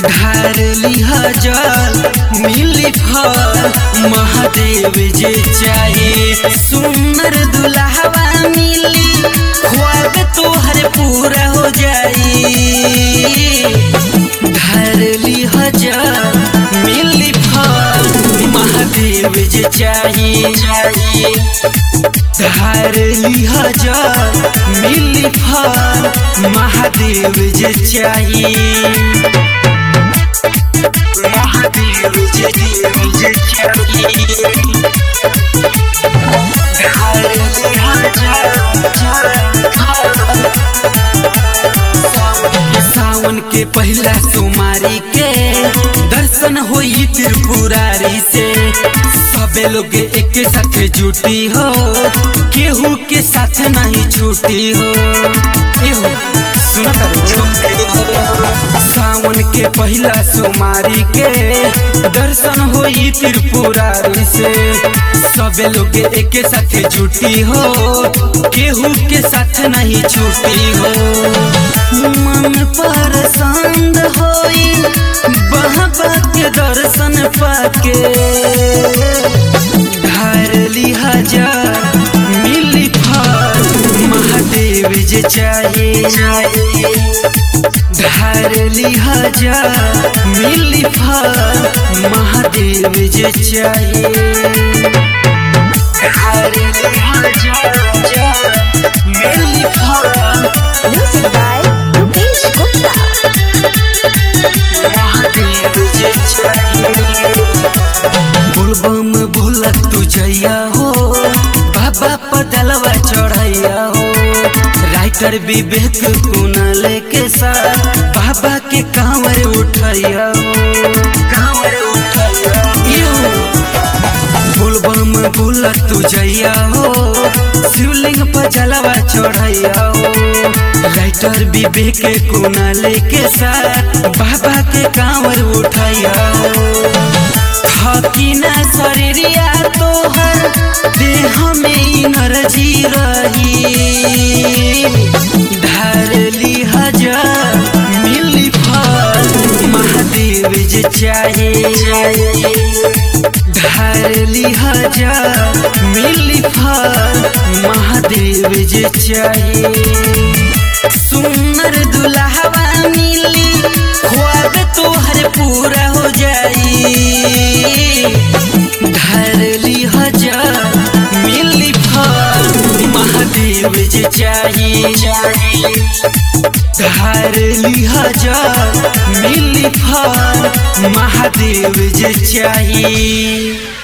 धार लिहा जल मिली फल महादेव जे चाहे सुंदर दुल्हवा मिली ख्वाब तोहर पूरा हो जाई धार लिहा जल मिली फल महादेव जे चाहे धार लिहा जल मिली फल महादेव जे चाही महादेव जे देव जे चाही धार लिहा जल सावन के पहला सोमारी के दर्शन होई त्रिपुरारी से सबे लोग एक साथ जुटी हो केहू के साथ नहीं छूटी हो केहू सुन सावन के पहला सोमारी के दर्शन होई त्रिपुरारी से सबे लोग एक साथ जुटी हो केहू के साथ नहीं छूटी हो मन पर संग होई बाबा के दर्शन पाके धार लिहा हजार मिली फल महादेव जे चाहे धार लिहा हजार मिली फल महादेव जे चाहे धार लिहा हजार मिली फल Music by Rupesh Gupta. बोलबम बोला तू जैया हो बाबा पदलवा चढ़ैया हो राइटर विवेक कुनल के साथ बाबा के कांवर उठैया हो कांवर उठैया हो बोलबम बोला तू जैया हो शिवलिंग पर जलवा चढ़ैया हो राइटर विवेक कुनल के साथ बाबा के कांवर उठैया हो हकीना शरीरिया तोहर देह में एनर्जी रही धार ली हजार मिली फल महादेव जे चाहे धार ली हजार मिली फल महादेव जे चाहे सुंदर दुल्हवा मिली ख्वाब तोहर पूरा हो जाई धर ली हजार मिली फल महादेव जे चाही धर ली हजार मिली फल महादेव जे चाही